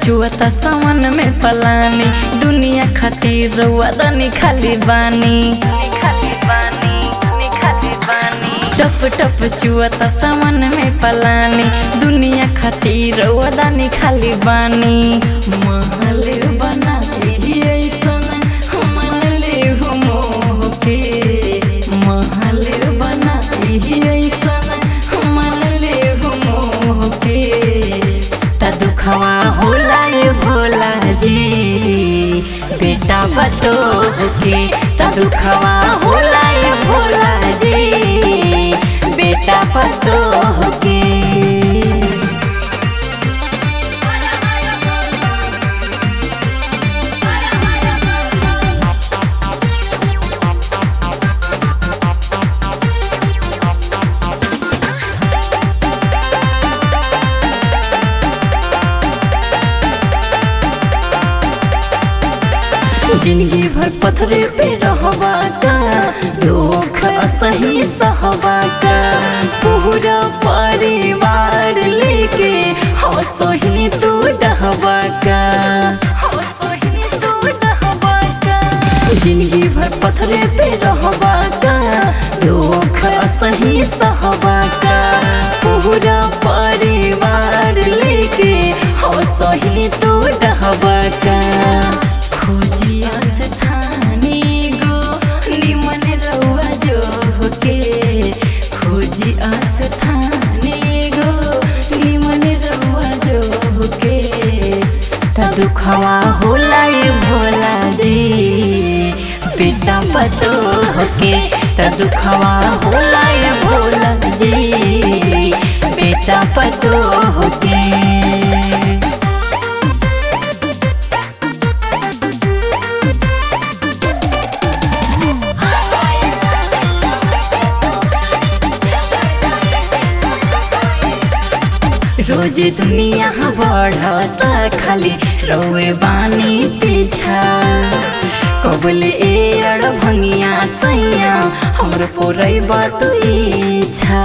चुअता सावन में पलानी दुनिया खातिर रउआ दनी खाली बानी खाली बानी खाली बानी टप टप चुअता सावन में पलानी दुनिया खातिर रउआ दनी खाली बानी महल बना के ऐसन मन ले हो मोह के महल बना के ऐसन मन ले हो मोह के त दुखवा होला ये भोला जी बेटा बतो के त दुखवा होला ये भोला जी बेटा बतो के जिंदगी भर पथरे पे रहबा का दुख असही सहबा का पूरा परिवार लेके हंसही तू डहबा का हंसही तू डहबा का जिंदगी भर पथरे पे रहबा का दुख असही सहबा का पूरा परिवार लेके हंसही तू डहबा का खोजिया स्थाने गो निमन रउआ जो होके खोजी स्थाने गो निमन रउआ जो होके त दुखवा होला ये भोला जी बेटा पतो होके त दुखवा होला ये भोला जी बेटा पतो होके रोज दुनिया बढ़ता खाली रौए बानी पीछा कबले ए अड़ भंगिया सैया हमर पोरई बात इच्छा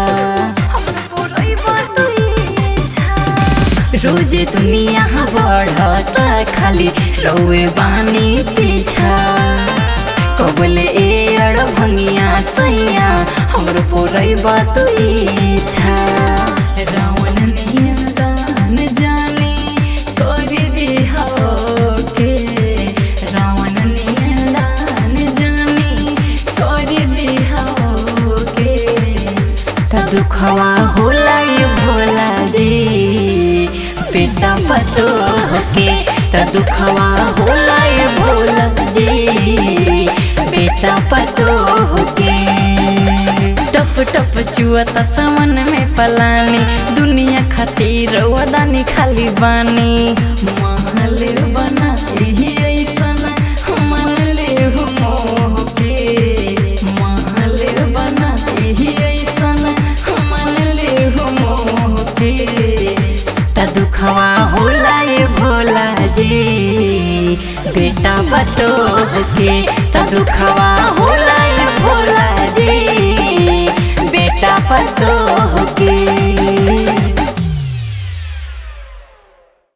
रोज दुनिया बढ़ता खाली रौए बानी पीछा कबले ए अड़ भंगिया सैया हमर पोरई बात इच्छा रावण नियंत्रण जाने कर दिहा के रावण नियंत्रण जाने कर दिहा के त दुखवा होला ये भोला जी बेटा पतो के त दुखवा होला ये भोला जी बेटा पतो के टप टप चुअता सावन में पलानी दुनिया खातिर वदानी खाली बानी महल बना ही ऐसन मन ले हो मोह के महल बना ही ऐसन मन ले हो मोह के त दुखवा होला ये भोला जी बेटा बतो के त दुखवा होला ये भोला जी बेटा पतो के